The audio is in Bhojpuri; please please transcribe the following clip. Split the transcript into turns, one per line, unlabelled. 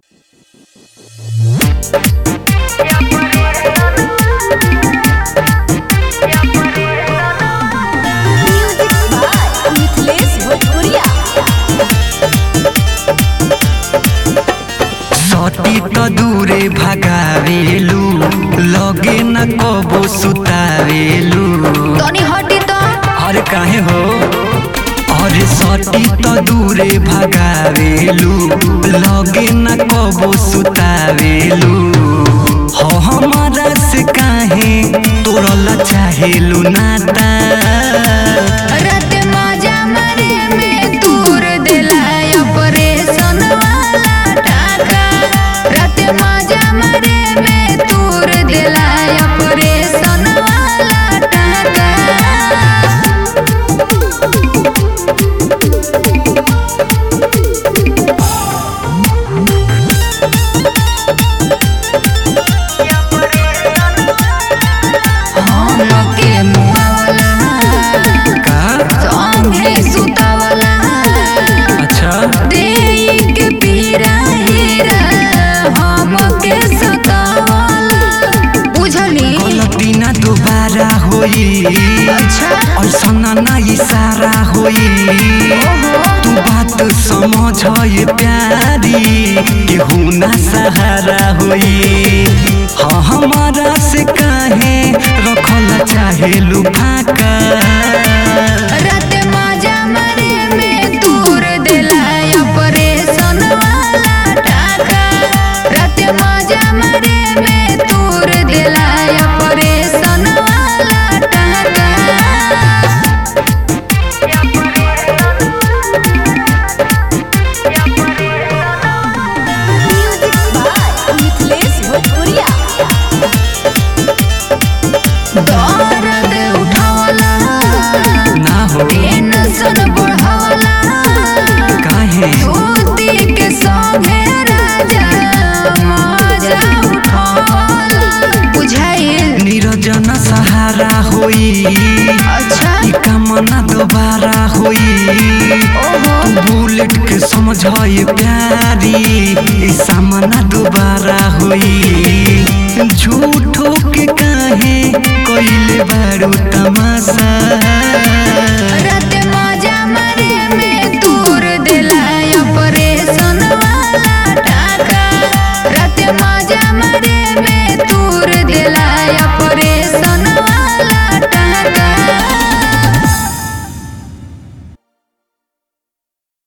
म्यूजिक बाय मिथिलेश भोजपुरिया
सती त दूरे भगावेलू लगे न कबो सुतावेलू
तनी हटी तो
अरे काहे हो अरे सती त दूरे भगावेलू लगे न कबो सुतावेलू हो हमारा से काहे तोरल चाहेलू नाता
रात मजा मारे में तूर देला ऑपरेशन वाला टाका रात मजा मारे में तूर देला ऑपरेशन वाला टाका हमके मुआवला
का
संगे सुतावला
अच्छा
देई के पीरा हीरा हमके सतावला बुझली
गलती ना दोबारा होई
अच्छा
ऐसा ना इशारा होई तू बात समझ ये प्यारी केहू ना सहारा होई हाँ हमारा से काहे रखल चाहे लुफाका
रात मजा मारे में तूर देला ऑपरेशन वाला टाका रात मजा मारे में तूर देला ऑपरेशन वाला टाका म्यूजिक बाय मिथिलेश भोजपुरिया दर्द उठावला
ना हो
टेंशन बढ़ावला
काहे
धोती के संगे राजा मजा उठावला बुझाइल
निरजन सहारा होई
अच्छा
ई कामना दोबारा होई
ओहो
तू बुलेट के समझ ये प्यारी ई सामना दोबारा होई झूठो के काहे कोइले बारू तमाशा
रात